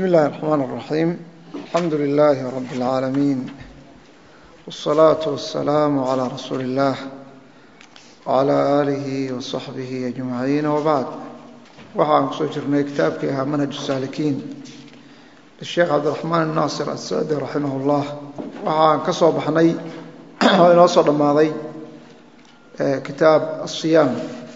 بسم الله الرحمن الرحيم الحمد لله رب العالمين والصلاة والسلام على رسول الله وعلى آله وصحبه أجمعين وبعد waxaan kusoo jirnay kitaabkii ahaa manhaj الsaalikiin sheekh cabdiraxmaan الnaasir asadi raximah اllah waxaan ka soo baxnay oo inoo soo dhammaaday kitaab الصiyaam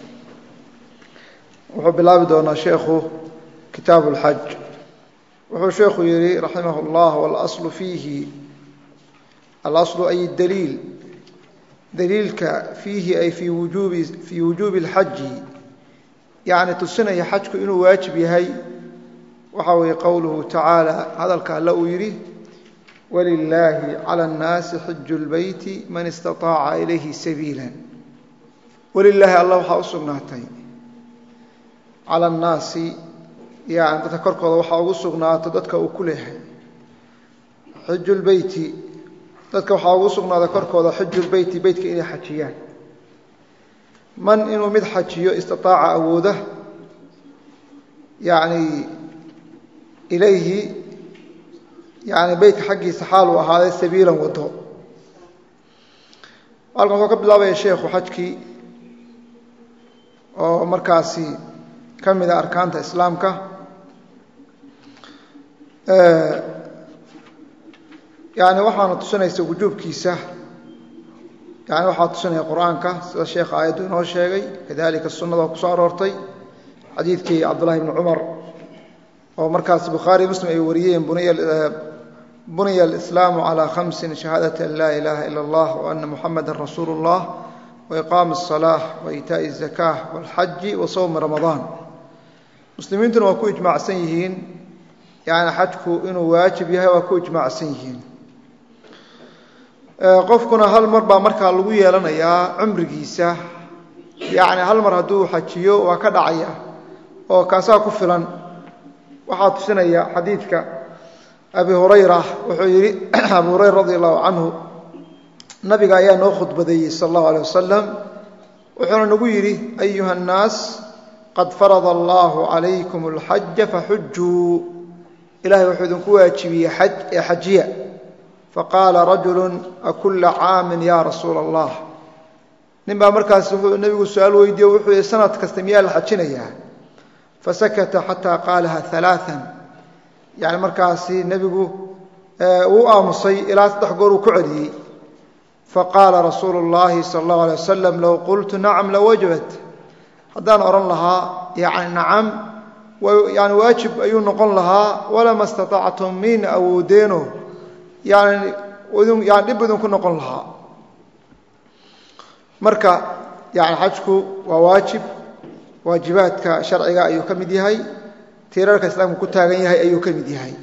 wuxuu bilaabi doonaa sheekhu kitaab اlxaj wuxuu sheekhu yihi raximah اllah wاlaslu fiihi alaslu ay daliil daliilka fiihi ay fii wujuubi fii wujuubi اlxaji yacni tusinaya xajku inuu waajib yahay waxa weeye qowluhu tacaala hadalka alle uu yidhi walilaahi cala اnnaasi xiju اlbeyti man istaطaaca ilayhi sabiila walilaahi alla waxaa u sugnaatay cala annaasi yani dadka korkooda waxaa ugu sugnaato dadka uu ku leeyahay xiju lbeyti dadka waxaa ugu sugnaaday korkooda xiju lbeyti beytka inay xajiyaan man inuu mid xajiyo istaaaca awooda yani ilayhi yani beytka xaggiisa xaal uu ahaaday sabiilan wado halkan wuxuu ka bilaabaya sheekhu xajkii oo markaasi ka mida arkaanta islaamka yani waxaana tusinaysa wujuubkiisa yani waxaa tusinaya qur-aanka sida sheekha aayaddu inoo sheegay kadalika sunada oo kusoo aroortay xadiidkii cabdullahi bni cumar oo markaas bukhaari muslim ay wariyeen buniya alislaamu calaa khamsin shahaadati an laa ilaaha ila allah wa ana muxamada rasuulu اllah waiqaami الصalaaة waitaaءi الzakaة wاlxaji wa sowmi ramadaan muslimiintuna waa ku ijmaacsan yihiin yani xajku inuu waajib yahay waa ku ijmaacsan yihiin qofkuna hal mar baa markaa lagu yeelanayaa cumrigiisa yani hal mar hadduu xajiyo waa ka dhacaya oo kaasaa ku filan waxaa tusinaya xadiidka abi hurayra wuxuu yidhi abu hurayra radi allahu canhu nabiga ayaa noo khudbadeeyey sal allahu alay wasalam wuxuuna nagu yidhi ayuha nnaas qad farada allahu calaykum alxaja faxujuu ilahay wuxuu idinku waajibiyey xaj ee xajiya faqaala rajulu akulla caamin ya rasuula allah nin baa markaas wuxuu nebigu su-aal weydiiye wuxuu yihi sanad kasta miyaa la xajinayaa fasakata xataa qaalaha alaaan yani markaasi nebigu uu aamusay ilaa saddex goor uu ku celiyey faqaala rasuulu اllahi sala اllahu alay wasalam low qultu nacam lawajabat haddaan odhan lahaa yani nacam yani waajib ayuu noqon lahaa walama istaطactum min awoodeeno yani yani dhib idinku noqon lahaa marka yani xajku waa waajib waajibaadka sharciga ayuu ka mid yahay tiirarka islaamku ku taagan yahay ayuu ka mid yahay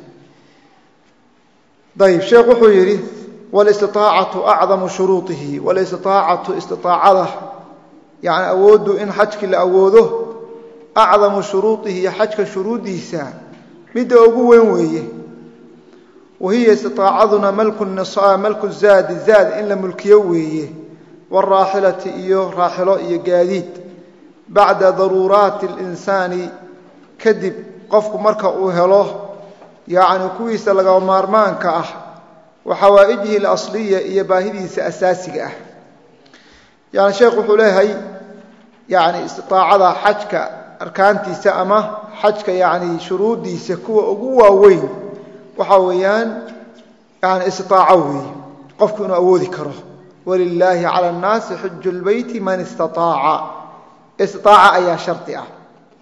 ayb sheekh wuxuu yidhi walistiaacatu acdamu shuruuihi walistiaacatu istiaacada yani awooddu in xajkii la awoodo acdamu shuruuihi iyo xajka shuruuddiisa midda ugu weyn weeye wahiya istiaacaduna malku zaadi zaad in la mulkiyo weeye wاraaxilati iyo raaxilo iyo gaadiid bacda daruuraati اlinsaani kadib qofku marka uu helo yacni kuwiisa laga maarmaanka ah wa xawaa'ijihi اlasliya iyo baahidiisa asaasiga ah yani sheekh wuxuu leeyahay yani istiaacada xajka arkaantiisa ama xajka yani shuruuddiisa kuwa ugu waaweyn waxaa weeyaan yani istiaaco weeye qofku inuu awoodi karo walilaahi cala annaasi xiju lbeyti man istaaaca istiaaca ayaa shardi ah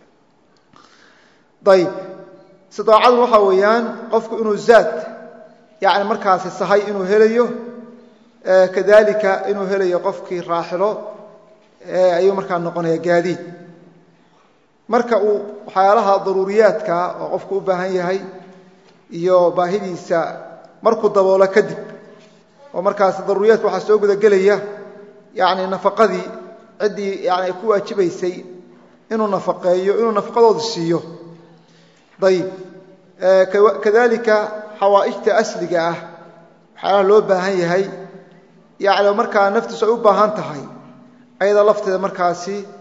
ayb istiaacadu waxaa weeyaan qofku inuu zaad yani markaasi sahay inuu helayo kadalika inuu helayo qofkii raaxilo ayuu markaa noqonaya gaadiid marka uu waxyaalaha daruuriyaadka oo qofku u baahan yahay iyo baahidiisa markuu daboolo kadib oo markaas daruuriyaadka waxaa soo gudagelaya yani nafaqadii ciddii yani ay ku waajibaysay inuu nafaqeeyo inuu nafaqadooda siiyo ayb kadalika xawaa'ijta asliga ah waxyaalaha loo baahan yahay yani markaa naftiisu ay u baahan tahay ayada lafteeda markaasi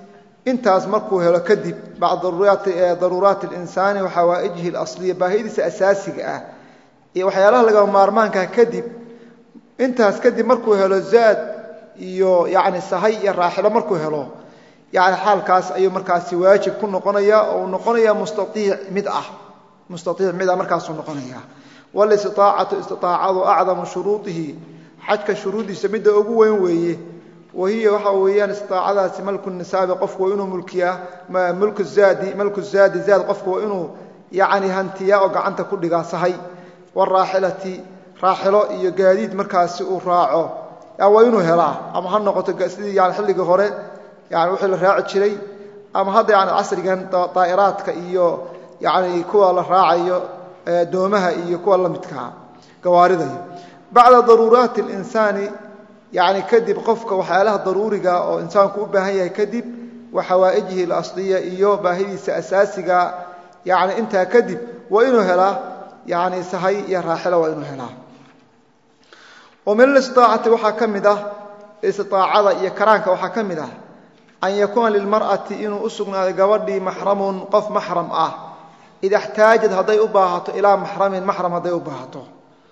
intaas markuu helo kadib bacda daruuraati اlinsaani wa xawaa'ijihi اlasliya baahidiisa asaasiga ah iyo waxyaalaha lagama maarmaankaa kadib intaas kadib markuu helo zaad iyo yani sahay iyo raaxilo markuu helo yani xaalkaas ayuu markaasi waajib ku noqonaya oo uu noqonaya mustaiic mid ah mustaiic mid ah markaasuu noqonaya walistiaacatu istiaacadu acdamu shuruuihi xajka shuruuddiisa midda ugu weyn weeye wahiya waxa weeyaan istiaacadaasi malku nisaabi qofku waa inuu mulkiyaa mulku zaadi malku zaadi zaad qofku waa inuu yani hantiyaa oo gacanta ku dhigaa sahay waraaxilati raaxilo iyo gaadiid markaasi uu raaco waa inuu helaa ama ha noqoto sidii yani xilligii hore yani wixii la raaci jiray ama hadda yani casrigan daa'iraadka iyo yani kuwa la raacayo doomaha iyo kuwa la midkaa gawaariday bacda daruuraati اlinsaani yani kadib qofka waxyaalaha daruuriga oo insaanku u baahan yahay kadib wa xawaa'ijihi اlasliya iyo baahidiisa asaasiga yani intaa kadib waa inuu helaa yani sahay iyo raaxilo waa inuu helaa wa min alistiaacati waxaa ka mid ah istiaacada iyo karaanka waxaa ka mid ah an yakuuna lilmar'ati inuu u sugnaaday gabadhii maxramun qof maxram ah ida xtaajad hadday u baahato ilaa maxramin maxram hadday u baahato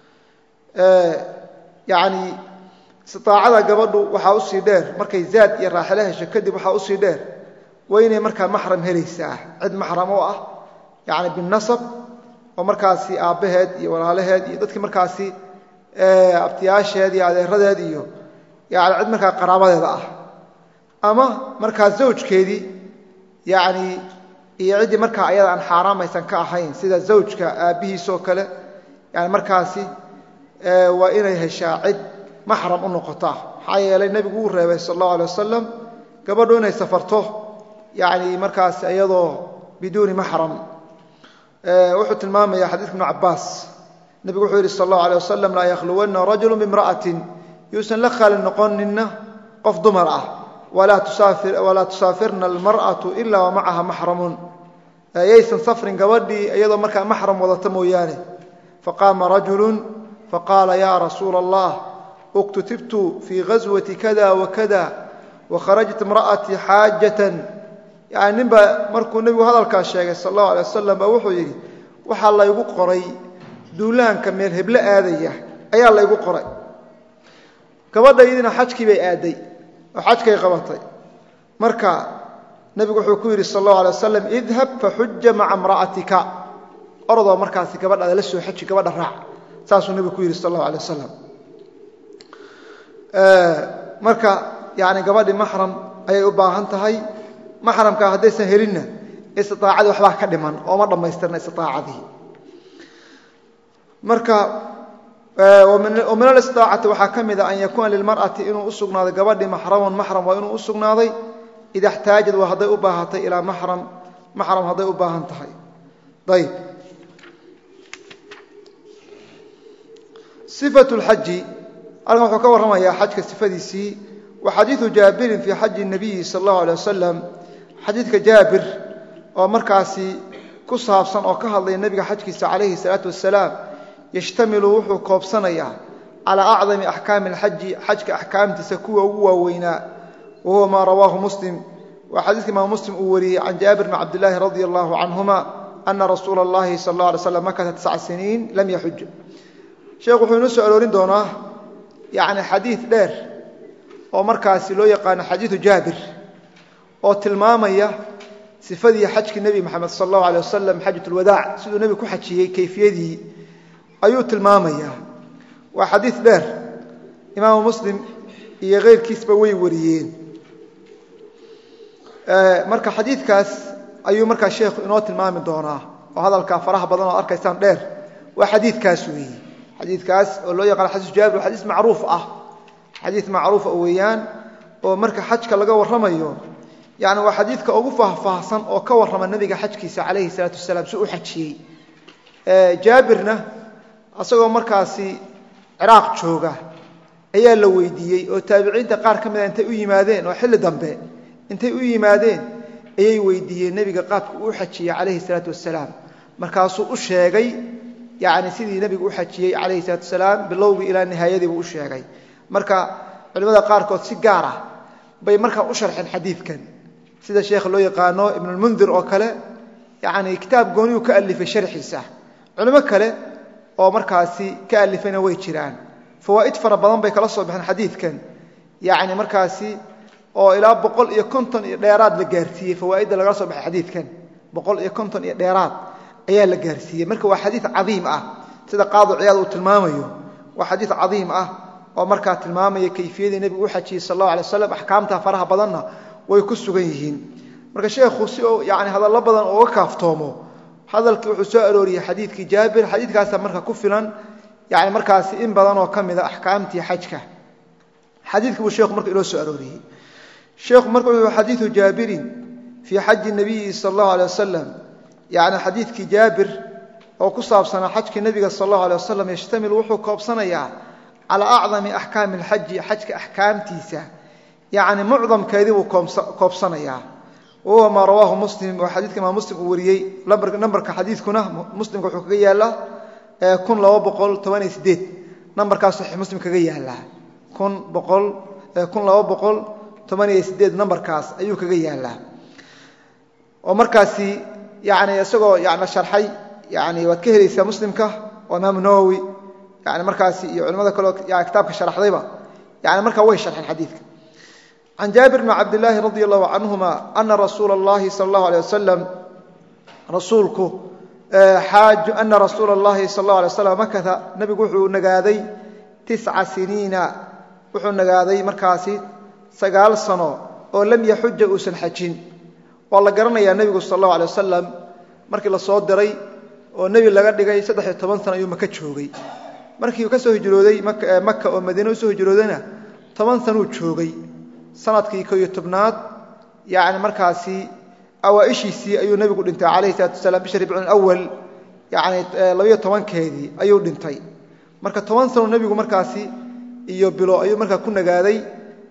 yani istiaacada gabadhu waxaa usii dheer markay zaad iyo raaxilo hesho kadib waxaa usii dheer waa inay markaa maxram helaysaa cid maxram oo ah yani binasab oo markaasi aabbaheed iyo walaalaheed iyo dadkii markaasi abtiyaasheed iyo adeeradeed iyo yani cid markaa qaraabadeeda ah ama markaa zawjkeedii yani iyo ciddii markaa ayada aan xaaraamaysan ka ahayn sida zawjka aabbihiisoo kale yani markaasi waa inay heshaa cid maxram u noqota maxaa yeelay nebigu uu reebay sal allahu alay wasalam gabadhu inay safarto yani markaas iyadoo biduuni maxram wuxuu tilmaamaya xadiidka ibnu cabaas nebigu wuxuu yidhi sal allahu alay wasalam laa yakhluwanna rajulu bimra'atin yuusan la khaali noqonina qof dumar ah walaa tusaafirna almar'atu ila wa macaha maxramun yaysan safrin gabadhii iyadoo markaa maxram wadata mooyaane faqaama rajulu faqaala ya rasuula allah uktutibtu fii ghaswati kada wakada wakharajat imra'atii xaajatan yani ninbaa markuu nebigu hadalkaas sheegay sal allahu alay wasalam baa wuxuu yidhi waxaa laygu qoray duulaanka meel heblo aadaya ayaa laygu qoray gabadhaydina xajkii bay aaday oo xajkay qabatay marka nebigu wuxuu ku yidhi sal allahu alay wasalam idhab faxuja maca imra'atika orodoo markaasi gabadhaada la soo xaji gabadha raac saasuu nebigu ku yidhi sal allahu alay wasalam marka yani gabadhii maxram ayay u baahan tahay maxramka haddaysan helinna istiaacadii waxbaa ka dhiman ooma dhammaystirna istiaacadii marka min alistiaacati waxaa ka mida an yakuuna lilmar'ati inuu u sugnaaday gabadhii maxramun maxram waa inuu u sugnaaday ida xtaajad waa hadday u baahatay ilaa maxram maxram hadday u baahan tahay ayb sifatu lxaji halkan wuxuu ka warramayaa xajka sifadiisii wa xadiidu jaabirin fii xaji nabiyi sal allahu alay wasalam xadiidka jaabir oo markaasi ku saabsan oo ka hadlaya nebiga xajkiisa calayhi salaatu wasalaam yashtamilu wuxuu koobsanayaa calaa acdami axkaami alxaji xajka axkaamtiisa kuwa ugu waaweynaa wa huwa maa rawaahu muslim waa xadiiska imaam muslim uu wariyey can jaabir bn cabdillaahi radia allahu canhuma ana rasuula allahi sal alla alay slam makata tisca siniin lam yaxuj sheekhu wuxuu inoo soo aroorin doonaa yani xadiid dheer oo markaasi loo yaqaano xadiidu jaabir oo tilmaamaya sifadii xajkii nebi moxamed sal allahu alay wasalam xajat lwadaac siduu nebigu ku xajiyey kayfiyadii ayuu tilmaamayaa waa xadiid dheer imaamu muslim iyo keyrkiisba way wariyeen marka xadiidkaas ayuu markaa sheekhu inoo tilmaami doonaa oo hadalkaa faraha badan oo arkaysaan dheer waa xadiidkaas weeye xadiidkaas oo loo yaqaano xadiis jaabir waa xadiis macruuf ah xadiid macruufa weeyaan oo marka xajka laga warramayo yani waa xadiidka ugu faahfaahsan oo ka warrama nebiga xajkiisa calayhi salaatu wasalaam si u xajiyey jaabirna asagoo markaasi ciraaq jooga ayaa la weydiiyey oo taabiciinta qaar ka mida intay u yimaadeen oo xilli dambe intay u yimaadeen ayay weydiiyeen nebiga qaabka uu xajiyey calayhi salaatu wasalaam markaasuu u sheegay yani sidii nebigu u xajiyey calayhi salaatu wasalaam bilowgii ilaa nihaayadiibuu u sheegay marka culimmada qaarkood si gaar ah bay markaa u sharxeen xadiidkan sida sheekha loo yaqaano ibnulmundir oo kale yani kitaab gooniyuu ka alifay sharxiisa culimo kale oo markaasi ka alifayna way jiraan fawaa'id fara badan bay kala soo baxeen xadiidkan yani markaasi oo ilaa boqol iyo konton iyo dheeraad la gaarsiiyey fawaa'idda lagala soo baxay xadiidkan boqol iyo konton iyo dheeraad ayaa la gaarsiiyey marka waa xadiid cadiim ah sida qaadi ciyaad uu tilmaamayo waa xadiid cadiim ah oo markaa tilmaamaya kayfiyadii nebigu u xajiyey sal allahu alay waslam axkaamta faraha badanna way ku sugan yihiin marka sheekhu si uu yani hadallo badan uga kaaftoomo hadalkii wuxuu soo arooriyey xadiidkii jaabir xadiidkaasa marka ku filan yani markaasi in badan oo ka mida axkaamtii xajka xadiidkii buu sheekhu marka inoo soo arooriyey sheekhu marka wuxuu xadiidu jaabirin fii xaji nabiyi sal allahu alay wasalam yani xadiidkii jaabir oo ku saabsanaa xajkii nebiga sal allahu alay wasalam yashtamil wuxuu koobsanayaa calaa acdami axkaami alxaji xajka axkaamtiisa yani mucdamkeedii buu koobsanayaa wahuwa maa rawaahu muslim oo xadiidka imaam muslim uu wariyey nambarka xadiidkuna muslimka wuxuu kaga yaallaa kun laba boqol tobaniyo sideed nambarkaas saxiix muslim kaga yaallaa kun boqol kun laba boqol tobaniyo sideed nambarkaas ayuu kaga yaallaa oo markaasi yani isagoo yani sharxay yani waad ka helaysaa muslimka oo imaamu nawowi yani markaasi iyo culimada kaleo kitaabka sharaxdayba yani markaa way sharxeen xadiidka can jaabir bn cabdilaahi radi allahu canhuma ana rasuula اllahi sal اllahu alيh wasalam rasuulku ana rasuula اllahi sal اllahu alay waslam makata nebigu wuxuu nagaaday tisca siniina wuxuu nagaaday markaasi sagaal sano oo lam yaxuja uusan xajin waa la garanayaa nebigu sal اllahu alay wasalam markii la soo diray oo nebi laga dhigay saddex-iyo toban sano ayuu maka joogay markii uu ka soo hijrooday maka oo madiine usoo hijroodayna toban sanuu joogay sanadkii ko iyo tobnaad yani markaasi awaaishiisii ayuu nebigu dhintay calayhi salaatu wasalaam bisha ribcul awal yani labayo tobankeedii ayuu dhintay marka toban sano nebigu markaasi iyo bilo ayuu markaa ku nagaaday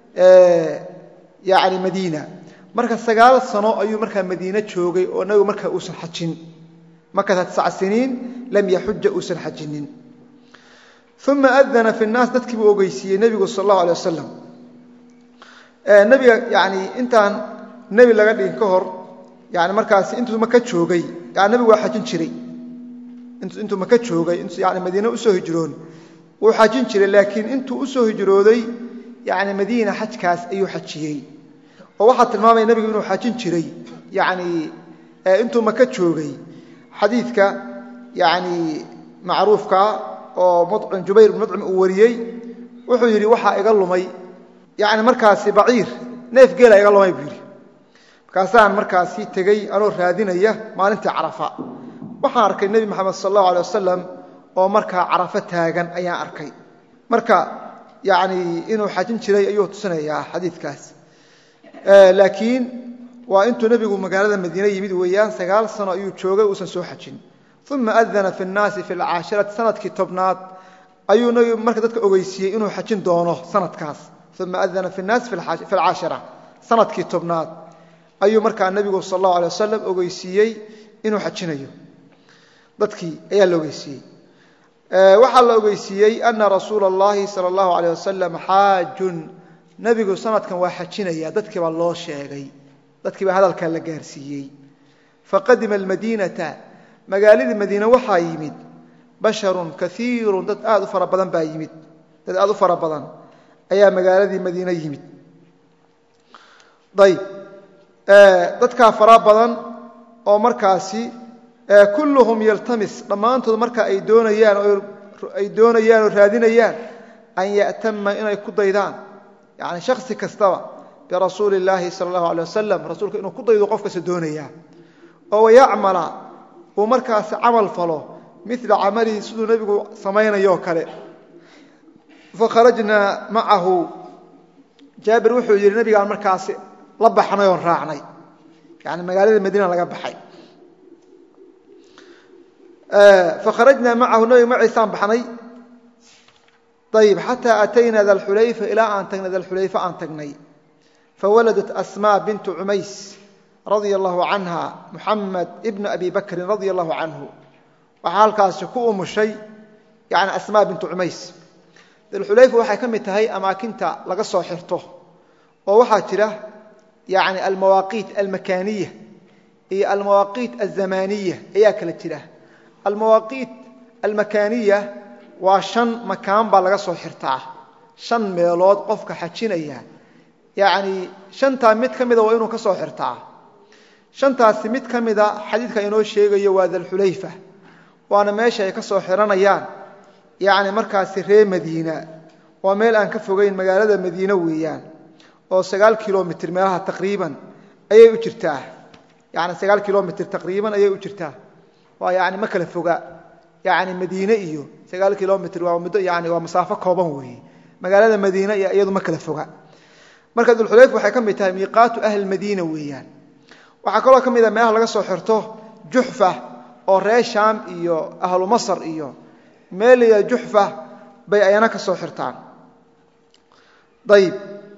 yani madiina marka sagaal sano ayuu markaa madiine joogay oo nebigu markaa uusan xajin makata tisca siniin lam yaxuja uusan xajinin uma adana fi nnaas dadkii buu ogeysiiyey nebigu sal allahu alay wasalam nebiga yani intaan nebi laga dhigin ka hor yani markaasi intuu maka joogay yani nebigu waa xajin jiray intuu maka joogay yani madiine usoo hijroon wuu xajin jiray laakiin intuu usoo hijrooday yani madiina xajkaas ayuu xajiyey oo waxaa tilmaamaya nebigu inuu xajin jiray yani intuu maka joogay xadiidka yani macruufka oo mucim jubayr bn mucim uu wariyey wuxuu yidhi waxaa iga lumay yani markaasi baciir neef geela iga lumay buu yidhi markaasaan markaasi tegey anoo raadinaya maalintii carafa waxaan arkay nebi moxamed sal allahu alay wasalam oo markaa carafo taagan ayaan arkay marka yani inuu xajin jiray ayuu tusinayaa xadiidkaas laakiin waa intuu nebigu magaalada madiine yimid weeyaan sagaal sano ayuu joogay uusan soo xajin uma adana fi nnaasi fi lcaashirati sanadkii tobnaad ayuu nebigu marka dadka ogeysiiyey inuu xajin doono sanadkaas uma adana fi nnaasi fi alcaashira sanadkii tobnaad ayuu markaa nebigu sal allahu alay wasalam ogeysiiyey inuu xajinayo dadkii ayaa la ogeysiiyey waxaa la ogeysiiyey ana rasuula اllahi salى اllahu alيyh wasalam xaajun nebigu sanadkan waa xajinaya dadkii baa loo sheegay dadkii baa hadalkaa la gaarsiiyey faqadima almadiinata magaaladii madiine waxaa yimid basharun kaiiru dad aad u fara badan baa yimid dad aad u fara badan ayaa magaaladii madiine yimid ayb dadkaa fara badan oo markaasi kulluhum yaltamis dhammaantood marka ay doonayaan ay doonayaan oo raadinayaan an ya'tama inay ku daydaan yani shaksi kastaba birasuuli اllaahi sala اllahu alay wasalam rasuulka inuu ku daydo qof kasta doonayaa oo wayacmala uu markaasi camal falo mila camalihi siduu nebigu samaynayoo kale fakharajnaa macahu jaabir wuxuu yidhi nebigaan markaasi la baxnay oon raacnay yani magaalada madiina laga baxay fakharajnaa macahu nebiga maciisaan baxnay ayib xataa atayna dalxulayfa ilaa aan tagnay dalxulayfa aan tagnay fawaladat asmaa bintu cumays radia allahu canha muxamed ibna abi bakrin radia allahu canhu waxaa halkaasi ku umushay yani asmaa bintu cumays dalxulayfa waxay ka mid tahay amaakinta laga soo xirto oo waxaa jira yani almawaaqiit almakaaniya iyo almawaaqiit alzamaniya ayaa kala jira almawaaqiit almakaaniya waa shan makaan baa laga soo xirtaa shan meelood qofka xajinaya yani shantaa mid ka mida waa inuu ka soo xirtaa shantaasi mid ka mida xadiidka inoo sheegayo waa dalxulayfa waana meesha ay ka soo xiranayaan yani markaasi ree madiina waa meel aan ka fogeyn magaalada madiine weeyaan oo sagaal kilomitr meelaha taqriiban ayay u jirtaa yani sagaal kilomitr taqriiban ayay u jirtaa waa yani ma kala foga yani madiine iyo sagaal kilomitr waa muddo yani waa masaafo kooban weeye magaalada madiine iyo iyadu ma kala foga marka dulxulayfa waxay ka mid tahay miiqaatu ahli madiina weeyaan waxaa kaloo ka mid a meelaha laga soo xirto juxfa oo ree shaam iyo ahlu masr iyo meeliya juxfa bay ayana ka soo xirtaan ayib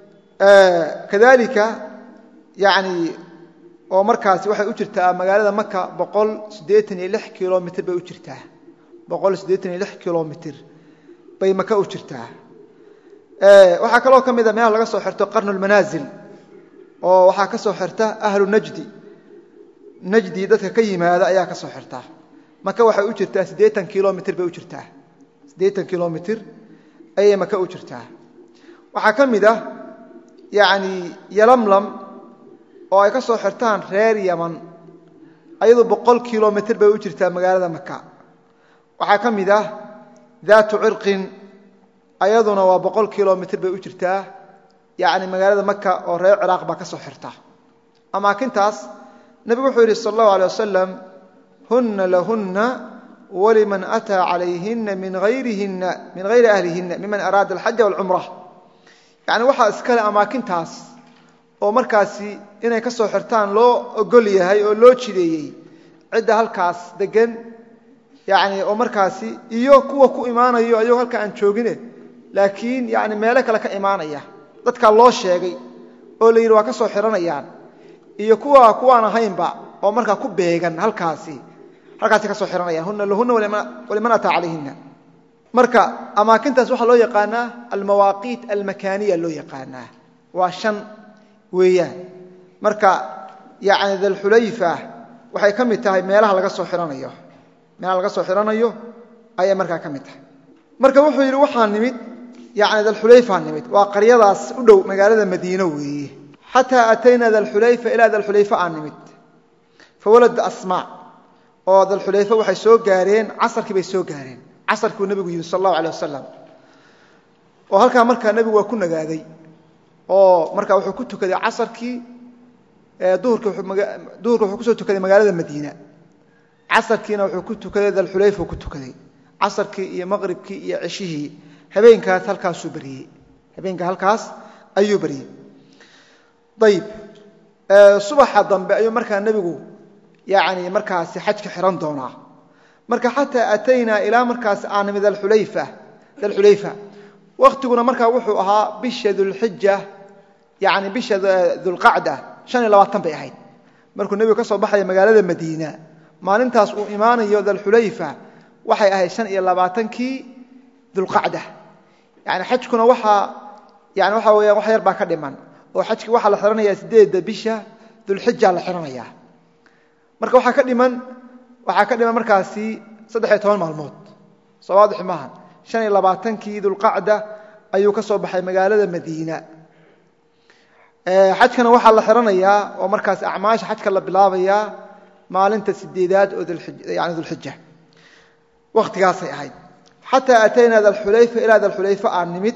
kadalika yani oo markaasi waxay u jirtaa magaalada maka boqol siddeetan iyo lix kilomitr bay u jirtaa boqol siddeetan iyo lix kilomitr bay maka u jirtaa waxaa kaloo ka mida meelaha laga soo xirto qarnu lmanaasil oo waxaa ka soo xirta ahlu najdi najdi dadka ka yimaada ayaa ka soo xirta maka waxay u jirtaa siddeetan kilomitr bay u jirtaa siddeetan kilomitr ayay maka u jirtaa waxaa ka mid ah yani yalamlam oo ay ka soo xirtaan reer yaman ayadu boqol kilomitr bay u jirtaa magaalada maka waxaa ka mid ah daatu cirqin ayaduna waa boqol kilomitr bay u jirtaa yani magaalada maka oo reer ciraaq baa ka soo xirta amaakintaas nebigu wuxuu yidhi sal allahu alay wasalam huna lahuna waliman ataa calayhina min ayrihina min hayri ahlihina miman araada alxaja walcumra yani waxaa iskale amaakintaas oo markaasi inay ka soo xirtaan loo ogol yahay oo loo jideeyey cidda halkaas degan yani oo markaasi iyo kuwa ku imaanayo ayagoo halka aan joogine laakiin yani meelo kale ka imaanaya dadkaa loo sheegay oo la yidhi waa ka soo xiranayaan iyo kuwa kuwaan ahaynba oo markaa ku beegan halkaasi halkaasi ka soo xiranayaan huna lahuna waliman ataa calayhina marka amaakintaas waxaa loo yaqaanaa almawaaqiit almakaaniya loo yaqaanaa waa shan weeyaan marka yani dalxulayfa waxay ka mid tahay meelaha laga soo xiranayo meelaha laga soo xiranayo ayay markaa ka mid tahay marka wuxuu yidhi waxaa nimid yani dalxulayfaa nimid waa qaryadaas u dhow magaalada madiine weeye xataa atayna dalxulayfa ilaa dalxulayfa aa nimid fawalada asmaa oo dalxulayfa waxay soo gaareen casarkii bay soo gaareen casarkii buu nebigu yimid sal allahu alay wasalam oo halkaa markaa nebigu waa ku nagaaday oo markaa wuxuu ku tukaday casarkii duhurka wuxuu kusoo tukaday magaalada madiina casarkiina wuxuu ku tukaday dalxulayfa ku tukaday casarkii iyo maqribkii iyo ceshihii habeenkaas halkaasuu beriyey habeenka halkaas ayuu beriyey ayib subaxa dambe ayuu markaa nebigu yani markaasi xajka xihan doonaa marka xataa ataynaa ilaa markaas aan nimid dalxulayfa dalxulayfa wakhtiguna markaa wuxuu ahaa bisha dulxija yani bisha dulqacda shan iyo labaatan bay ahayd markuu nebigu ka soo baxaya magaalada madiina maalintaas uu imaanayo dalxulayfa waxay ahayd shan iyo labaatankii dulqacda yani xajkuna waaa yani waxa weyaan wax yar baa ka dhiman oo xajki waxaa la xihanaya sideedda bisha dulxija la xihanaya marka waxaa ka dhiman waxaa ka dhiman markaasi saddex iyo toban maalmood soo waadix maaha shan iyo labaatankii dulqacda ayuu ka soo baxay magaalada madiina xajkana waxaa la xihanayaa oo markaas acmaasha xajka la bilaabayaa maalinta sideedaad oo yani dulxija wakhtigaasay ahayd xataa ataynaa dalxulayfa ilaa dalxulayfa aan nimid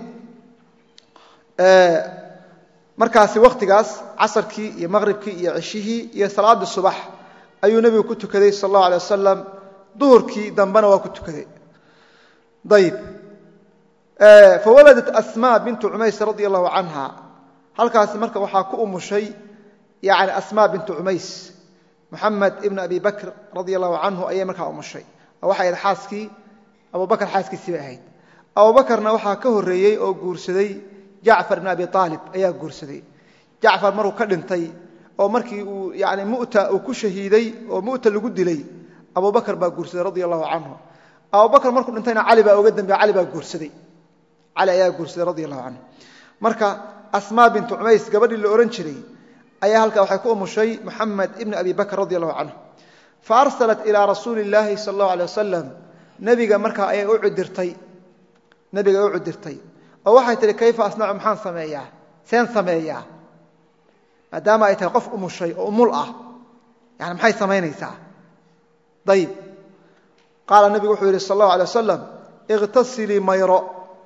markaasi wakhtigaas casarkii iyo maqribkii iyo ceshihii iyo salaaddii subax ayuu nebigu ku tukaday sal allahu alay wasalam duhurkii dambena waa ku tukaday ayib fawaladat asmaa bintu cumays radia allahu canha halkaasi marka waxaa ku umushay yani asmaa bintu cumays muxamed ibn abi bakr radia allahu canhu ayay markaa umushay oo waxay ahayd xaaskii abubakar xaaskiisii bay ahayd abubakarna waxaa ka horreeyey oo guursaday jacfar ibn abi aalib ayaa guursaday jacfar markuu ka dhintay oo markii uu yani muta uu ku shahiiday oo mu'ta lagu dilay abubakar baa guursaday radia allahu canhu abubakar markuu dhintayna cali baa uga dambeeye cali baa guursaday cali ayaa guursaday radia allahu canhu marka asmaa bintu cumays gabadhii la odhan jiray ayaa halkaa waxay ku umushay moxamed ibn abi bakr radi allahu canhu fa arsalat ilaa rasuuli illaahi sala allahu alay wasalam nebiga markaa ayay u cudirtay nebiga ay u cudirtay oo waxay tihi kayfa asnacu maxaan sameeyaa seen sameeyaa maadaama ay tahay qof umushay oo umul ah yani maxay samaynaysaa ayib qaala nebigu wuxuu yidhi sal allahu alay wasalam ikhtasilii mayro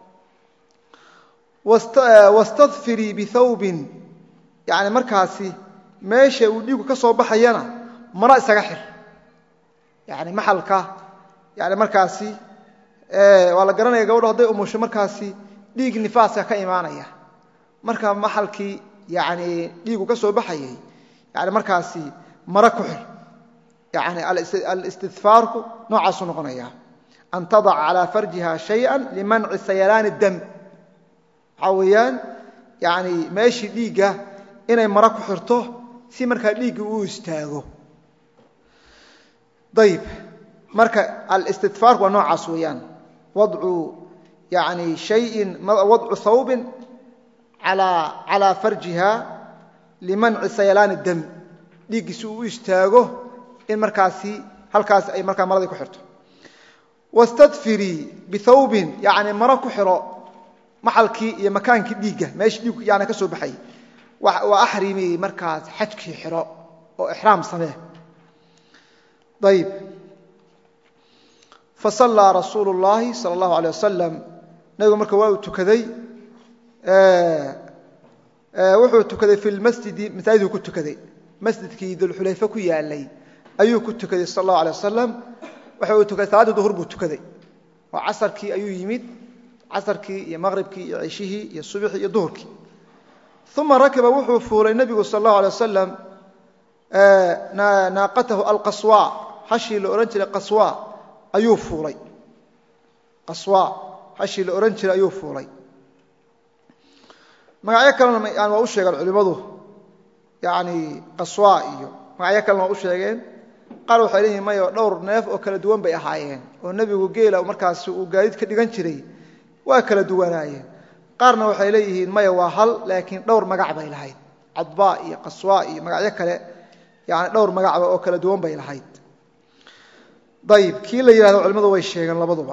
wastadfirii bihawbin yani markaasi meesha uu dhiigu ka soo baxayana maro isaga xir yani maxalka yani markaasi waa la garanaya gabadho hadday umusho markaasi dhiig nifaaska ka imaanaya marka maxalkii yani dhiigu ka soo baxayay yani markaasi maro ku xir yani alistidfaarku noocaasuu noqonaya an tadaca calaa farjiha shaya limanci sayalaani dam waxaa weeyaan yani meeshii dhiigga inay maro ku xirto si markaa dhiiggi uu istaago ayib marka alistidfaarku waa noocaas weeyaan wadcu yani shayin wadcu hawbin calaa farjiha limanci sayalaani dam dhiiggi si uu u istaago in markaasi halkaas ay markaa maradii ku xirto wastadfirii bihawbin yani maro ku xiro maxalkii iyo makaankii dhiigga meeshii dhiiggu yani ka soo baxay waa axrimi markaas xajkii xiro oo ixraam samee ayib fasallaa rasuulu اllaahi sala اllahu alيyه wasalam nabigu marka waa uu tukaday wuxuu tukaday fi lmasjidi masaajiduu ku tukaday masjidkii dulxulayfe ku yaalay ayuu ku tukaday sal اllahu alيه wasalam waxa uu tukaday salaaddii duhur buu tukaday oo casarkii ayuu yimid casarkii iyo maqribkii iyo ceshihii iyo subxii iyo duhurkii uma rakiba wuxuu fuulay nebigu sal اllahu alay wasalam naaqatahu alqaswa hashii la odhan jiray qaswa ayuu fuulay qaswa hashii la odhan jiray ayuu fuulay magacyo kalena yani waa u sheegeen culimmadu yani qaswa iyo magacyo kalena waa u sheegeen qaar waxay leeyihin mayo dhowr neef oo kala duwan bay ahaayeen oo nebigu geela markaasi uu gaadiid ka dhigan jiray waa kala duwanaayeen qaarna waxay leeyihiin maya waa hal laakiin dhowr magac bay lahayd cadba iyo qaswa iyo magacyo kale yani dhowr magacba oo kala duwan bay lahayd ayib kii la yidhahdo culimmadu way sheegeen labaduba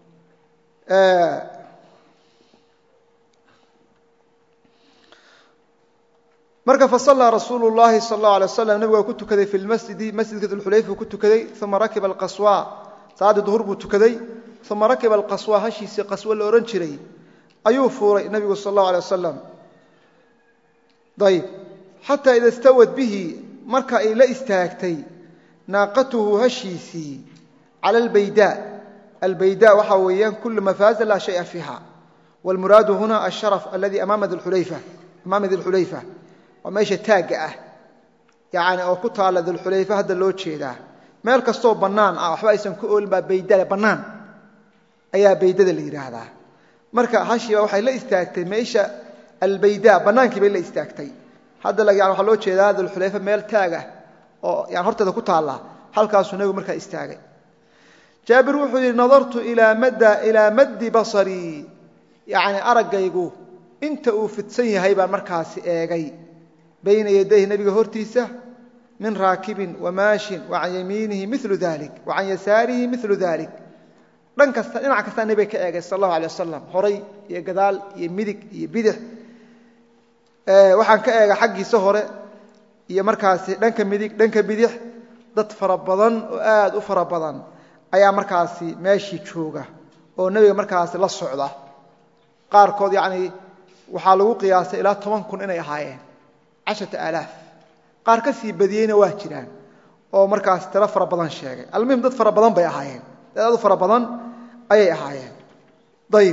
marka fasallaa rasuulu llaahi sal allahu alay waslam nebigu waa ku tukaday fi lmasjidi masjidka dulxulayfa ku tukaday uma rakiba alqaswa salaaddii duhur buu tukaday uma rakiba alqaswa hashiisii qaswo la odhan jiray ayuu fuulay nebigu sal allahu alay wasalam ayib xataa ida stawad bihi marka ay la istaagtay naaqatuhu hashiisii cala albayda albayda waxaa weeyaan kulu mafaaza laa shaya fiiha wاlmuraadu huna asharaf aladi amaama dilxulayfa waa meesha taagga ah yani oo ku taalla dilxulayfa hadda loo jeedaa meel kastoo bannaan ah waxba aysan ku oolin baa baydale bannaan ayaa baydada la yidhaahdaa marka hashiiba waxay la istaagtay meesha albayda bannaankii bay la istaagtay hadda yani waxaa loo jeedaa dilxulayfa meel taagah oo yani horteeda ku taalla halkaasuu nebigu markaa istaagay jaabir wuxuu yidhi nadartu ilaa maddi basarii yani araggaygu inta uu fidsan yahay baan markaasi eegay bayna yadayhi nebiga hortiisa min raakibin wamaashin wa can yamiinihi milu dalik wa can yasaarihi milu dalik dhan kasta dhinac kastaa nebiga ka eegay sal allahu alay wasalam horay iyo gadaal iyo midig iyo bidix waxaan ka eega xaggiisa hore iyo markaasi dhanka midig dhanka bidix dad fara badan oo aad u fara badan ayaa markaasi meeshii jooga oo nebiga markaasi la socda qaarkood yacni waxaa lagu qiyaasay ilaa toban kun inay ahaayeen casharata aalaaf qaar ka sii badiyeyna waa jiraan oo markaas tiro fara badan sheegay almuhim dad fara badan bay ahaayeen dad aad u fara badan ayay ahaayeen ayib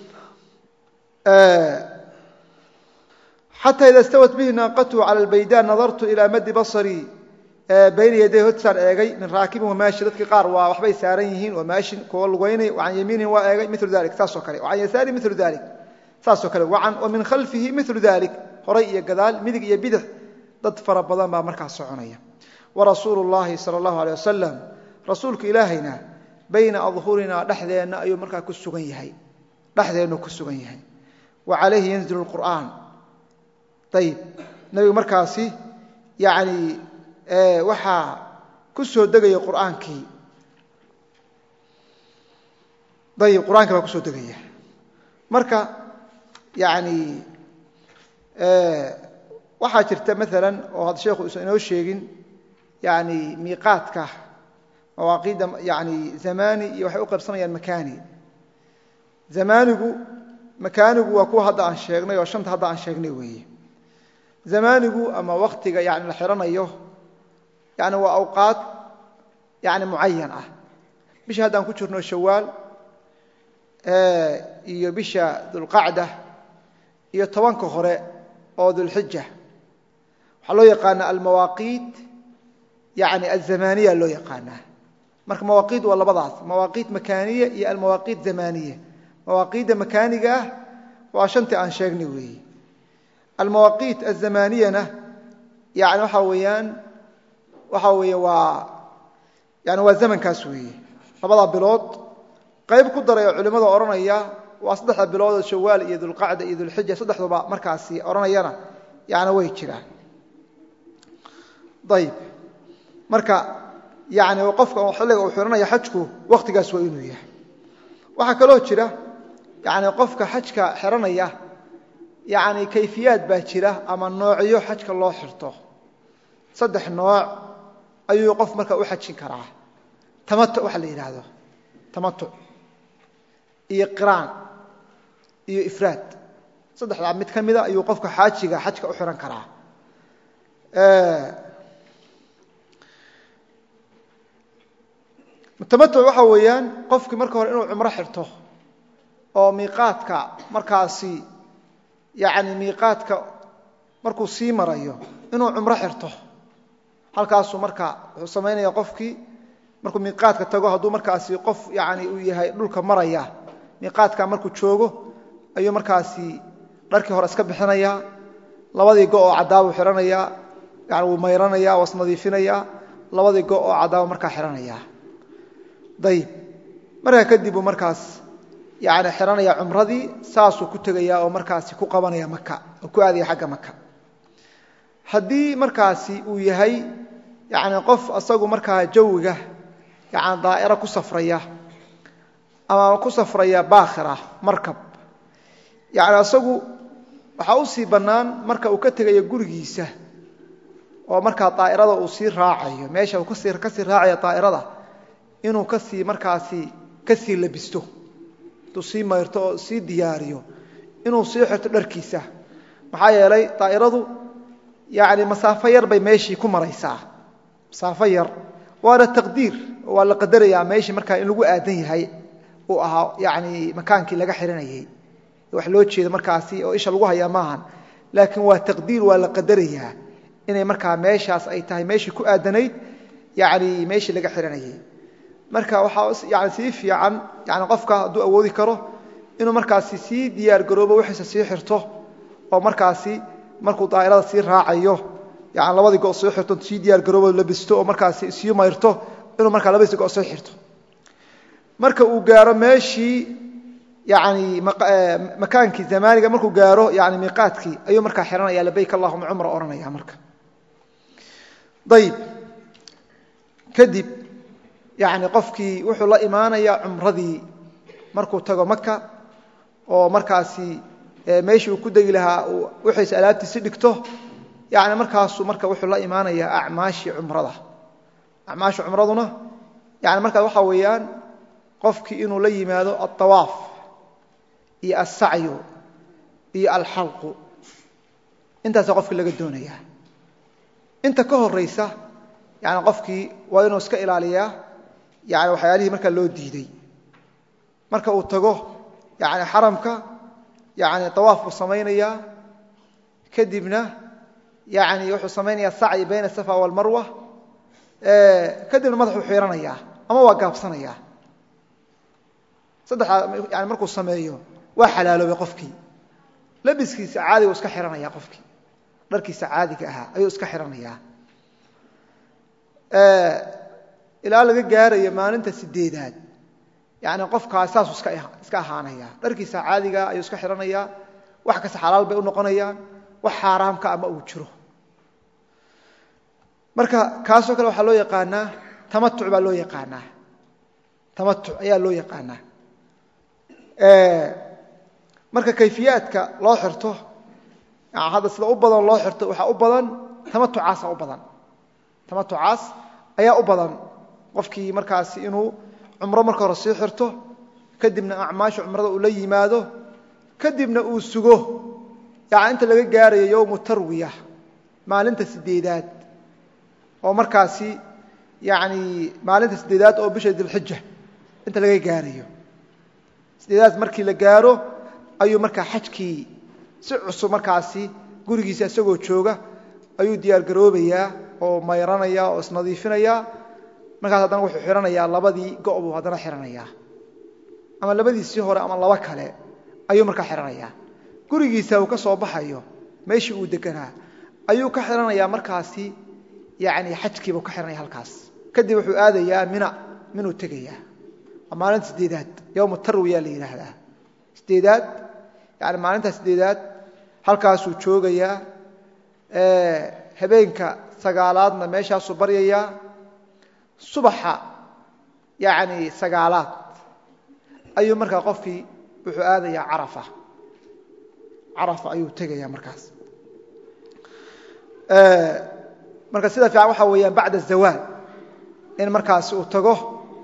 xataa ida stawat bihi naaqatuhu cala albayda nadartu ilaa maddi basarii bayna yaday hortisaan eegay min raakibin wamaashi dadkii qaar waa waxbay saaran yihiin wamaashin kuwa lugaynay wacan yamiinin waa eegay milu dalik saasoo kale wacan yasaari milu dalik saasoo kale wa min khalfihi milu dalik horay iyo gadaal midig iyo bidix dad fara badan baa markaas soconaya warasuulu llaahi sala allahu alay wasalam rasuulka ilaahayna bayna adhurinaa dhexdeenna ayuu markaa ku sugan yahay dhexdeennu ku sugan yahay wa calayhi yanzilu lqur'aan ayib nebigu markaasi yani waxaa ku soo degaya qur'aankii ayib qur-aankii baa ku soo degaya marka yani waxaa jirta maala oo hadda sheekhu usan inoo sheegin yani miiqaadka mawaaqiidda yani zamani iyo waxay u qaybsamayaan makani zamanigu makaanigu waa kuwa hadda aan sheegnay oo shanta hadda aan sheegnay weeye zamanigu ama waktiga yani la xihanayo yani waa awqaad yani mucayan ah bisha haddaan ku jirno shawaal iyo bisha dulqacda iyo tobanka hore oo dulxija waxaa loo yaqaanaa almawaaqiit yani azamaniya loo yaqaanaa marka mawaaqiit waa labadaas mawaaqiit makaaniya iyo almawaaqiit zamaniya mawaaqiidda makaaniga ah waa shantii aan sheegnay weeye almawaaqiit azamaniyana yani waxaa weeyaan waxaa weeye waa yani waa zamankaas weeye labadaa bilood qayb ku daray oo culimmada odhanaya waa saddexda bilood oo shawaal iyo dulqacda iyo dulxija saddexduba markaasi odhanayana yani way jiraan ayib marka yani qofka xilliga uu xihanaya xajku wakhtigaas waa inuu yahay waxaa kaloo jira yani qofka xajka xihanaya yani kayfiyaad baa jira ama noocyo xajka loo xirto saddex nooc ayuu qof marka u xajin karaa tamatuc waxa la yidhaahdo tamatuc iyo qiraan iyo ifraad saddexdaa mid ka mida ayuu qofka xaajiga xajka u xihan karaa tamatuc waxa weeyaan qofkii marka hore inuu cumro xirto oo miiqaadka markaasi yani miiqaadka markuu sii marayo inuu cumro xirto halkaasuu marka wuxuu samaynaya qofkii markuu miiqaadka tago hadduu markaasi qof yani uu yahay dhulka maraya miiqaadka markuu joogo ayuu markaasi dharkii hore iska bixinaya labadii go oo cadaabuu xihanaya yani wuu mayranaya waa isnadiifinaya labadii go oo cadaaba markaa xihanaya ayib markaa kadib uu markaas yani xihanaya cumradii saasuu ku tegaya oo markaasi ku qabanaya maka oo ku aadaya xagga maka haddii markaasi uu yahay yani qof asagu markaa jawiga yani daa'iro ku safraya ama ku safraya baakhira markab yani asagu waxaa u sii bannaan marka uu ka tegayo gurigiisa oo markaa daa'irada uu sii raacayo meesha uu kasii kasii raacaya daa'irada inuu kasii markaasi kasii labisto intuu sii mayrto oo sii diyaariyo inuu sii xirto dharkiisa maxaa yeelay daa'iradu yani masaafo yar bay meeshii ku maraysaa masaafo yar waana taqdiir waa la qadarayaa meeshii markaa in lagu aadan yahay uu ahaa yani makaankii laga xihanayay wax loo jeedo markaasi oo isha lagu hayaa maahan laakiin waa taqdiir waa la qadarayaa inay markaa meeshaas ay tahay meeshii ku aadanayd yani meeshii laga xihanayay marka waxaa yani sii fiican yani qofka hadduu awoodi karo inuu markaasi sii diyaar garoobo wixiisa sii xirto oo markaasi markuu daa'irada sii raacayo yani labadii go sii xirto sii diyaar garoobo labisto oo markaasi sii mayrto inuu markaa labadiisi go sii xirto marka uu gaaro meeshii yani makaankii zamaaniga markuu gaaro yani miiqaadkii ayuu markaa xihanaya labayk allahuma cumra odhanaya marka ayib kadib yani qofkii wuxuu la imaanaya cumradii markuu tago maka oo markaasi meeshii uu ku degi lahaa wixiisa alaabtiisi dhigto yani markaasuu marka wuxuu la imaanaya acmaashii cumrada acmaasha cumraduna yani markaas waxaa weeyaan qofkii inuu la yimaado alطawaaf iyo alsacyu iyo alxalqu intaasa qofkii laga doonaya inta ka horaysa yani qofkii waa inuu iska ilaaliyaa yani waxyaalihii markaa loo diiday marka uu tago yani xaramka yani awaaf buu samaynayaa kadibna yani wuxuu samaynayaa sacyi bayna asafa walmarwa kadibna madaxuu xiiranayaa ama waa gaabsanayaa saddexdaa yani markuu sameeyo waa xalaaloobay qofkii labiskiisa caadigu iska xihanaya qofkii dharkiisa caadiga ahaa ayuu iska xihanayaa ilaa laga gaarayo maalinta sideedaad yani qofkaas saasuu iska ahaanaya dharkiisa caadiga ayuu iska xihanayaa wax kasta xalaal bay u noqonayaan wax xaaraamka ama uu jiro marka kaasoo kale waxaa loo yaqaanaa tamatuc baa loo yaqaanaa tamatuc ayaa loo yaqaanaa marka kayfiyaadka loo xirto hadda sida u badan loo xirto waxaa u badan tamatucaasa u badan tamatucaas ayaa u badan qofkii markaasi inuu cumro marka hore sii xirto kadibna acmaasha cumrada uu la yimaado kadibna uu sugo yani inta laga gaarayo yowmu tarwiya maalinta sideedaad oo markaasi yani maalinta sideedaad oo bisha dilxija inta laga gaarayo sideedaad markii la gaaro ayuu markaa xajkii si cusub markaasi gurigiisa isagoo jooga ayuu diyaar garoobayaa oo mayranaya oo isnadiifinaya markaas haddana wuxuu xihanayaa labadii go' buu haddana xihanayaa ama labadiisii hore ama laba kale ayuu markaa xihanayaa gurigiisa uu ka soo baxayo meeshii uu deganaa ayuu ka xihanayaa markaasi yani xajkiibuu ka xihanaya halkaas kadib wuxuu aadayaa mina minuu tegayaa waa maalinta sideedaad yowma tarwiya la yidhaahdaa sideedaad yani maalinta sideedaad halkaasuu joogayaa habeenka sagaalaadna meeshaasuu baryayaa subaxa yani sagaalaad ayuu markaa qofkii wuxuu aadayaa carafa carafa ayuu tegayaa markaas marka sida fiican waxaa weeyaan bacda zawaal in markaasi uu tago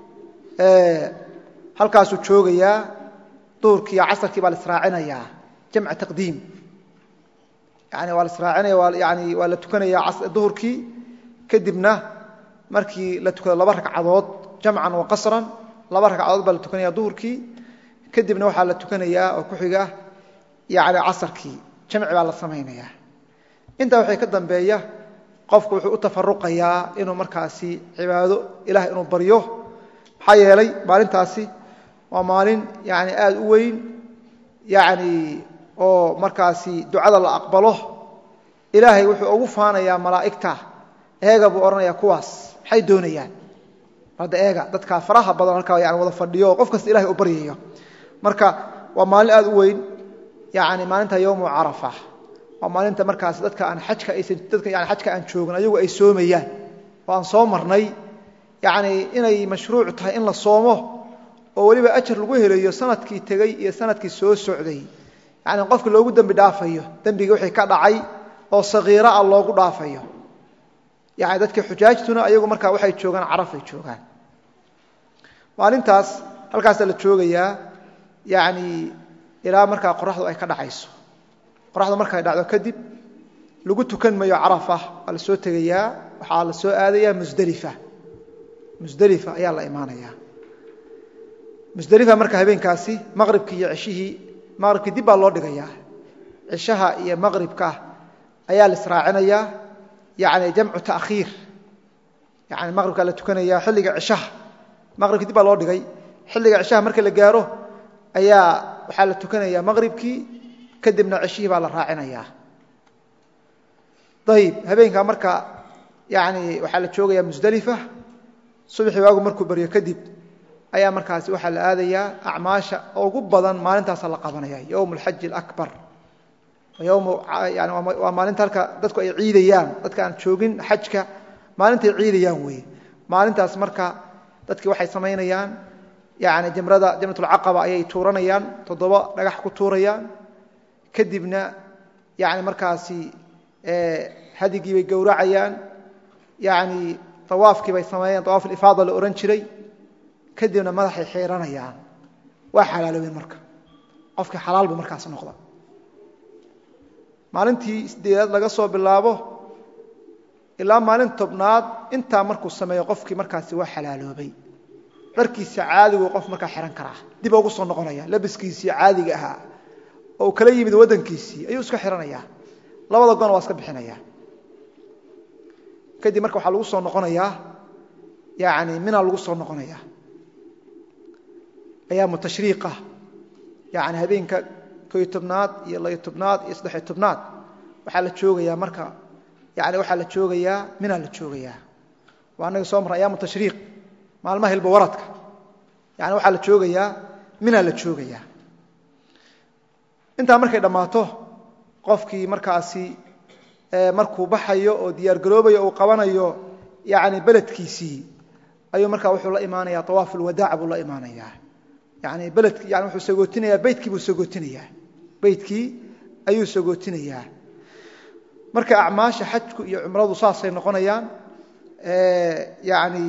halkaasuu joogayaa duhurkii iyo casarkii baa la israacinayaa jamca taqdiim yani waa la israacinaya yani waa la tukanayaa duhurkii kadibna markii la tukado laba ragcadood jamcan wa qasran laba ragcadood baa la tukanaya duhurkii kadibna waxaa la tukanayaa oo ku xiga yani casarkii jamci baa la samaynaya intaa waxay ka dambeeya qofku wuxuu u tafaruqayaa inuu markaasi cibaado ilaah inuu baryo maxaa yeelay maalintaasi waa maalin yani aad u weyn yani oo markaasi ducada la aqbalo ilaahay wuxuu ugu faanayaa malaa'igta eega buu odhanaya kuwaas maxay doonayaan hadda eega dadkaa faraha badan halkaa yani wada fadhiyo oo qof kasta ilahay u baryayo marka waa maalin aad u weyn yani maalinta yowmu carafa waa maalinta markaas dadka aan ajka aysan dadka yani xajka aan joogin ayagu ay soomayaan oo aan soo marnay yani inay mashruuc tahay in la soomo oo weliba ajar lagu helayo sanadkii tegey iyo sanadkii soo socday yani qofka loogu dembi dhaafayo dembigii wixii ka dhacay oo sagiira ah loogu dhaafayo yani dadka xujaajtuna ayagu markaa waxay joogaan carafay joogaan maalintaas halkaasa la joogayaa yani ilaa markaa qoraxdu ay ka dhacayso qoraxdu markay dhacdo kadib lagu tukan mayo carafa waa la soo tegayaa waxaa la soo aadayaa musdelifa musdelifa ayaa la imaanayaa musdelifa marka habeenkaasi maqribkii iyo ceshihii maqribkii dib baa loo dhigayaa cishaha iyo maqribka ayaa la israacinayaa yani jamcu taakhiir yani maqribkaa la tukanayaa xilliga cishaha maqribkii dib baa loo dhigay xilliga cishaha marka la gaaro ayaa waxaa la tukanayaa maqribkii kadibna ceshihii baa la raacinayaa ayib habeenkaa marka yani waxaa la joogayaa musdelifa subaxii waagu markuu baryo kadib ayaa markaasi waxaa la aadayaa acmaasha ugu badan maalintaasa la qabanaya yowm alxaji alabar waa maalinta halka dadku ay ciidayaan dadka aan joogin xajka maalintay ciidayaan weye maalintaas marka dadkii waxay samaynayaan yani jamrada jamratulcaqaba ayay tuuranayaan toddoba dhagax ku tuurayaan kadibna yani markaasi hadigii bay gowracayaan yani awaafkii bay sameeyeen awaaf alifaada la ohan jiray kadibna madaxay xiiranayaan waa xalaaloobeen marka qofkii xalaal buu markaas noqda maalintii sideedaad laga soo bilaabo ilaa maalin tobnaad intaa markuu sameeyo qofkii markaasi waa xalaaloobay dharkiisa caadigu qof markaa xihan karaa dib ugu soo noqonaya labiskiisii caadiga ahaa oo uu kala yimid waddankiisii ayuu iska xihanayaa labada gona waa iska bixinaya kadib marka waxaa lagu soo noqonayaa yani mina lagu soo noqonaya ayaamu tashriiqa yani habeenka koyo tobnaad iyo layo tobnaad iyo saddexiyo tobnaad waxaa la joogayaa marka yani waxaa la joogayaa minaa la joogayaa waa anaga soo marra ayaamu tashriiq maalmaha hilba waradka yani waxaa la joogayaa minaa la joogayaa intaa markay dhammaato qofkii markaasi markuu baxayo oo diyaargaroobayo uu qabanayo yani beledkiisii ayuu markaa wuxuu la imaanaya awaaf ulwadaac buu la imaanayaa yani beledki yani wuxuu sagootinayaa beytkii buu sagootinayaa beytkii ayuu sagootinayaa marka acmaasha xajku iyo cumradu saasay noqonayaan yani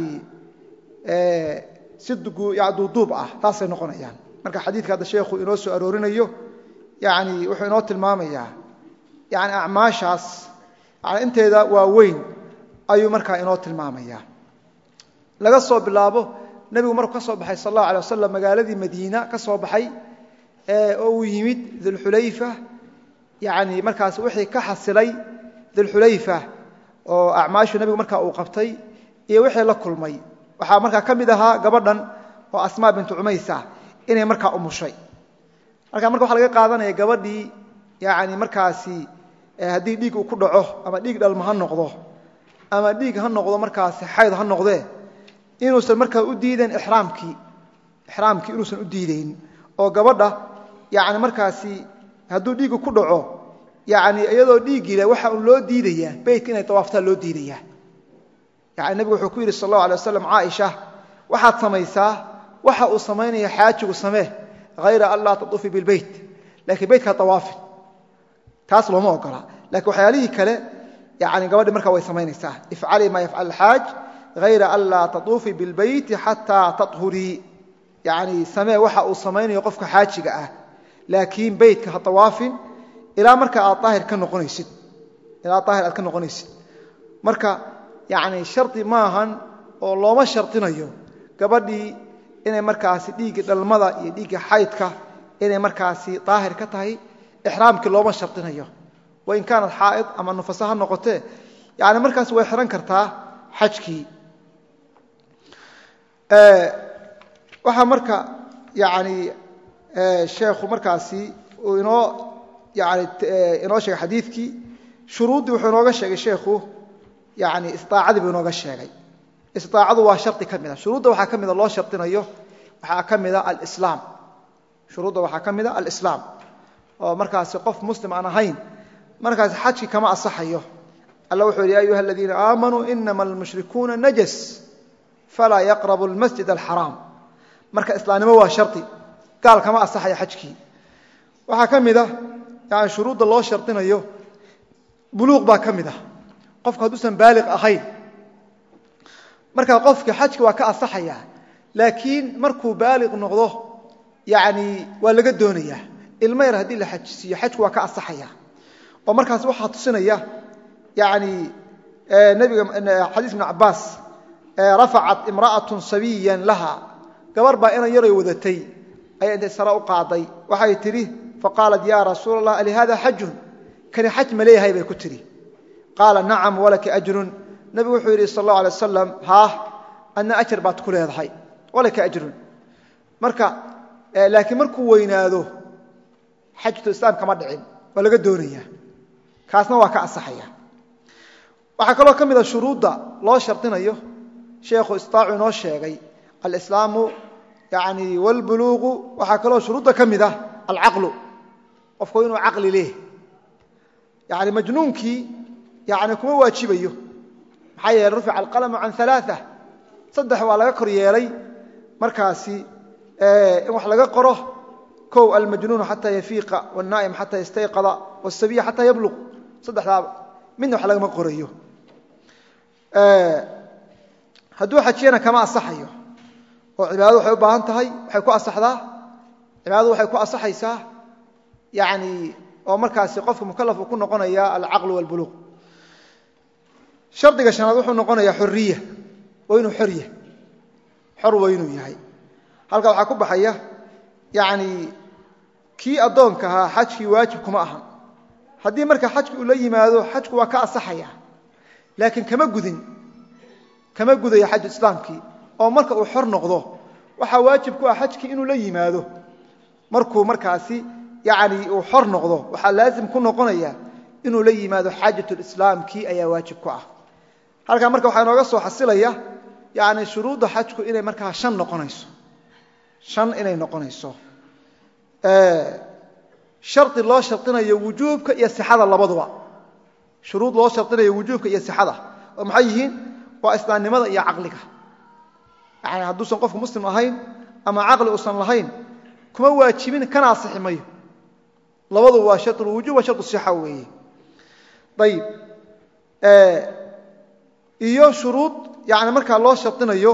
si duuduub ah taasay noqonayaan marka xadiidka hadda sheekhu inoo soo aroorinayo yani wuxuu inoo tilmaamayaa yani acmaashaas yani inteeda waa weyn ayuu markaa inoo tilmaamaya laga soo bilaabo nebigu markuu ka soo baxay sal allahu alay wasalam magaaladii madiina ka soo baxay oo uu yimid dulxulayfa yani markaas wixii ka xasilay dulxulayfa oo acmaashu nebigu markaa uu qabtay iyo wixii la kulmay waxaa markaa ka mid ahaa gabadhan oo asmaa bintu cumaysa inay markaa umushay halkaa marka waxa laga qaadanaya gabadhii yani markaasi haddii dhiig uu ku dhaco ama dhiig dhalma ha noqdo ama dhiig ha noqdo markaasi xayd ha noqdee inuusan markaa u diidayn iraamkii ixraamkii inuusan u diidayn oo gabadha yani markaasi hadduu dhiigu ku dhaco yani iyadoo dhiiggile waxa un loo diidayaa beytka inay tawaaftaan loo diidayaa yani nebigu wuxuu ku yidhi sal allahu alay waslam caaisha waxaad samaysaa waxa uu samaynaya xaajigu samee hayra an laa tatuufi bilbeyt lakiin beytkaa tawaafin taas looma ogola lakiin waxyaalihii kale yani gabadhi markaa way samaynaysaa ifcalii maa yafcal alxaaj hayra an laa tatuufii bilbeyti xataa tahurii yani samee waxa uu samaynayo qofka xaajiga ah laakiin beytka ha tawaafin ilaa marka aad aahir ka noqonaysid ilaa daahir aad ka noqonaysid marka yani shardi maahan oo looma shardinayo gabadhii inay markaasi dhiiggii dhalmada iyo dhiiggii xaydka inay markaasi daahir ka tahay ixraamkii looma shardinayo wain kaanat xaa'id ama nufasa ha noqotee yani markaas way xihan kartaa xajkii waxaa marka yani sheekhu markaasi uu inoo yani inoo sheegay xadiidkii shuruuddii wuxuu inooga sheegay sheekhu yani istaacadii buu inooga sheegay istaacadu waa shardi ka mida shuruudda waxaa ka mida loo shardinayo waxaa ka mida alislaam shuruudda waxaa ka mida alislaam oo markaasi qof muslim aan ahayn markaasi xajki kama asaxayo alla wuxuu yidhi ya ayuha aladiina aamanuu inama almushrikuuna najas falaa yaqrabu almasjid alxaraam marka islaamnimo waa shardi gaal kama asaxaya xajkii waxaa ka mid a yani shuruudda loo shardinayo buluuq baa ka mid ah qofku hadduusan baaliq ahayn markaa qofka xajki waa ka asaxaya laakiin markuu baaliq noqdo yani waa laga doonayaa ilmo yar haddii la xajisiiyo xajku waa ka asaxaya oo markaas waxaa tusinaya yani nebiga xadiis ibn cabaas rafacat imra'atun sabiyan laha gabar baa inan yaray wadatay ayay intay sare u qaaday waxay tidhi faqaalat ya rasuul allah alihada xajun kani xaj ma leeyahay bay ku tidhi qaala nacam walaki ajrun nebigu wuxuu yidhi sal allahu alay wasalam haah adna ajar baad ku leedahay walaka ajrun marka laakiin markuu weynaado xajatu islaam kama dhicin waa laga doonaya kaasna waa ka asaxaya waxaa kaloo ka mida shuruudda loo shardinayo sheekhu istaacu inoo sheegay alislaamu yani wاlbuluuqu waxaa kaloo shuruudda ka mid ah alcaqlu qofku inuu caqli leh yani majnuunkii yani kuma waajibayo maxaa yeele rufica alqalamu can alaaثa saddex waa laga kor yeelay markaasi in wax laga qoro kow almajnuunu xataa yafiiqa wاlnaa'im xataa yastayqada wاsabiya xataa yabluq saddexdaaba midna wax lagama qorayo hadduu xajiyana kama asaxayo oo cibaadadu waxay u baahan tahay waxay ku asaxdaa cibaadadu waxay ku asaxaysaa yani oo markaasi qofka mukalaf uu ku noqonaya alcaqlu wاlbuluuq shardiga shanaad wuxuu noqonayaa xoriya waa inuu xor yahay xor waa inuu yahay halka waxaa ku baxaya yani kii addoonka ahaa xajkii waajib kuma ahan haddii marka xajki uu la yimaado xajku waa ka asaxaya laakiin kama gudin kama gudayo xaju islaamkii oo marka uu xor noqdo waxaa waajib ku ah xajkii inuu la yimaado markuu markaasi yani uu xor noqdo waxaa laazim ku noqonaya inuu la yimaado xaajatulislaamkii ayaa waajib ku ah halkaa marka waxaa inooga soo xasilaya yani shuruudda xajku inay markaa han noqonayso shan inay noqonayso shardi loo shardinayo wujuubka iyo sixada labaduba shuruud loo shardinayo wujuubka iyo sixada oo maxay yihiin waa islaamnimada iyo caqliga yani hadduusan qofku muslim ahayn ama caqli uusan lahayn kuma waajibin kana asixi mayo labadu waa sharulwujuub waa sharu sixa weeye ayib iyo shuruud yani markaa loo shardinayo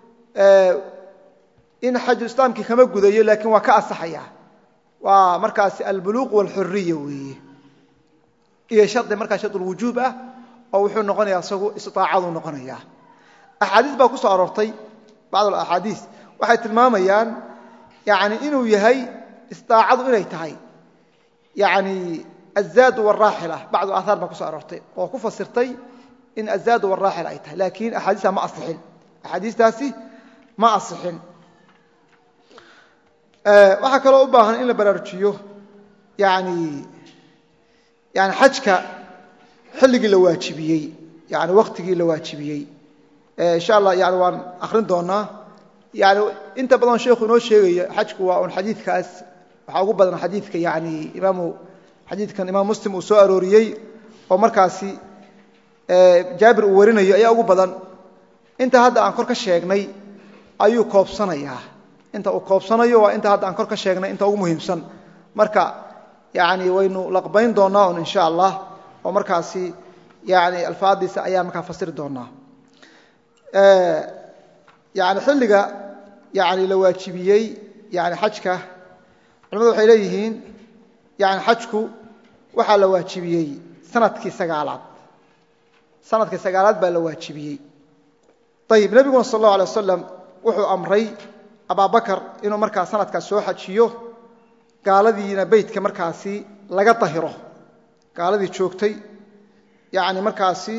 in xaju islaamkii kama gudayo laakiin waa ka asaxaya waa markaasi albuluuq wاlxuriya weeye iyo shardi markaa sharulwujuub ah oo wuxuu noqonaya isagu istiaacaduu noqonaya axaadiis baa ku soo aroortay bacd axaadiis waxay tilmaamayaan yani inuu yahay istiaacadu inay tahay yani azaadu waraaxila bacdu aahaar baa ku soo aroortay oo ku fasirtay in azaadu waraaxila ay tahay laakiin axaadiista ma asixin axaadiistaasi ma asixin waxaa kaloo u baahan in la baraarujiyo yani yani xajka xilligii la waajibiyey yani waktigii la waajibiyey insha allah yani waan akrin doonaa yani inta badan sheekhu inoo sheegaya xajku waa un xadiidkaas waxaa ugu badan xadiidka yani imaamu xadiidkan imaam muslim uu soo arooriyey oo markaasi jaabir uu warinayo ayaa ugu badan inta hadda aan kor ka sheegnay ayuu koobsanayaa inta uu koobsanayo waa inta hadda aan kor ka sheegnay inta ugu muhiimsan marka yani waynu laqbayn doonaa un insha allah oo markaasi yani alfaadiisa ayaan markaa fasiri doonaa yani xilliga yani la waajibiyey yani xajka culamadu waxay leeyihiin yani xajku waxaa la waajibiyey sanadkii sagaalaad sanadkii sagaalaad baa la waajibiyey ayib nebiguna sal اllahu alay wasalam wuxuu amray abaabakar inuu markaa sanadkaas soo xajiyo gaaladiina beytka markaasi laga dahiro gaaladii joogtay yani markaasi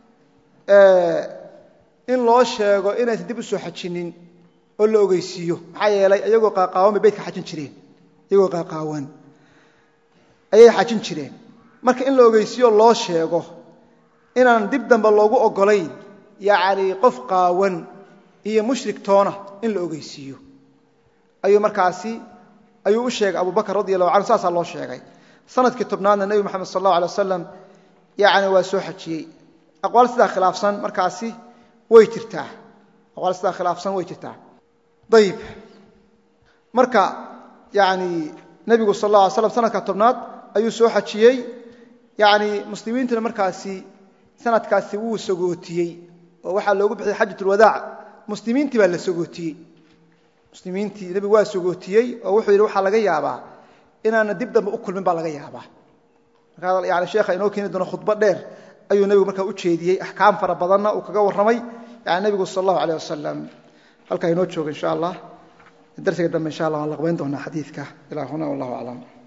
in loo sheego inaysan dib u soo xajinin oo la ogeysiiyo maxaa yeelay iyagoo qaaqaawan bay beytka xajin jireen iyagoo qaaqaawan ayay xajin jireen marka in la ogeysiiyo loo sheego inaan dib dambe loogu ogolayn yacni qof qaawan iyo mushrik toona in la ogeysiiyo ayuu markaasi ayuu u sheegay abubakar radi allahu canhu saasaa loo sheegay sanadkii tobnaadna nebi moxamed sal allahu alay wasalam yani waa soo xajiyey aqwaal sidaa khilaafsan markaasi way jirtaa aqwaal sidaa khilaafsan way jirtaa ayib marka yani nebigu sal alla alay slam sanadka tobnaad ayuu soo xajiyey yani muslimiintuna markaasi sanadkaasi wuu sagootiyey oo waxaa loogu bixiyey xajat ulwadaac muslimiintii baa la sagootiyey muslimiintii nebigu waa sagootiyey oo wuxuu yidhi waxaa laga yaabaa inaana dib dambe u kulmin baa laga yaabaa markaa yani sheekha inoo keeni doono khudbo dheer ayuu nebigu markaa u jeediyey axkaam fara badanna uu kaga warramay yani nebigu sal allahu aleyh wasalam halkaa inoo jooga insha allah darsiga dambe insha allah waan laqbayn doonaa xadiidka ilaa huna wallahu aclam